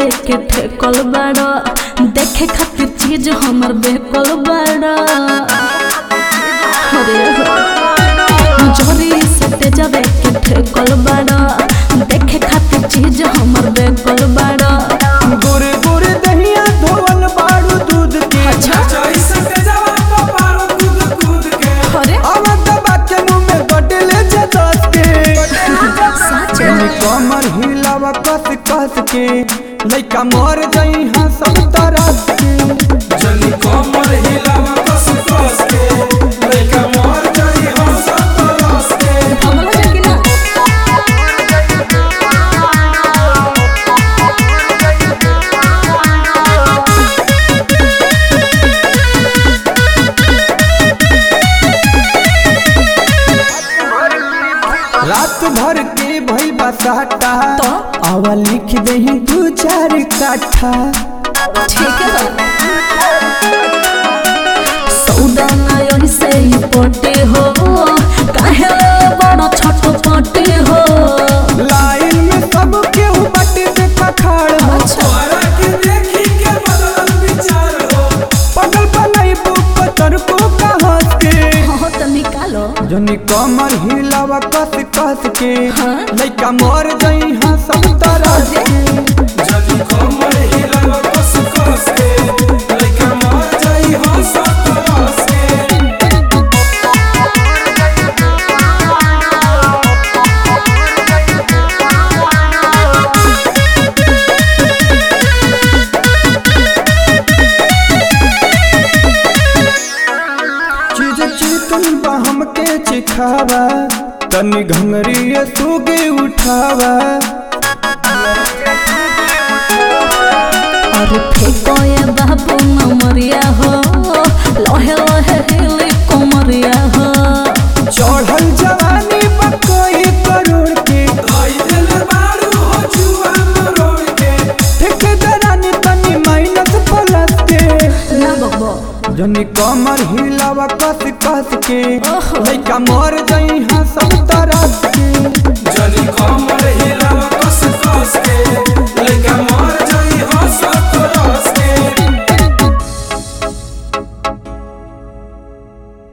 जावे के ठेकल बाड़ा देखे खातिर चीज हमर बेकल बाड़ा अरे हो जोरी से जावे के ठेकल बाड़ा देखे खातिर चीज हमर बेकल बाड़ा गोरे गोरे दहिया धोवल बाड़ू दूध के अरे आवत बात मुंह में बटले जदस के सच जनी कमर हिलावा कस कस के लइका मर जाई हां सब तरह के हमला जाके ना रात भर के भइल बसाटा तो? आवा लिख दही दू चार काठा ठीक है सौदा ना यही से ही पटे हो काहे बड़ा छोट पटे हो लाइन में सब केहू बाटे देखा खाड़ हो पगल बनाई बुक तर को कहस के हो तो निकालो जनी कमर हिलावा कस कस के हाँ? लइका मर जाई हां सब तरह के चीज चिकन बा हमके चिखावा तनी घंगरी सुगे उठावा अरे फेंको ये बाबू नमरिया हो लोहे लोहे हिली कोमरिया हो चढ़ल जवानी बकोई करोड़ के ठेकेदारानी तनी माइनस प्लस के ना बबो जनी कमर हिलावा कस कस के ओहो। लइका मर जाई हां सब तरह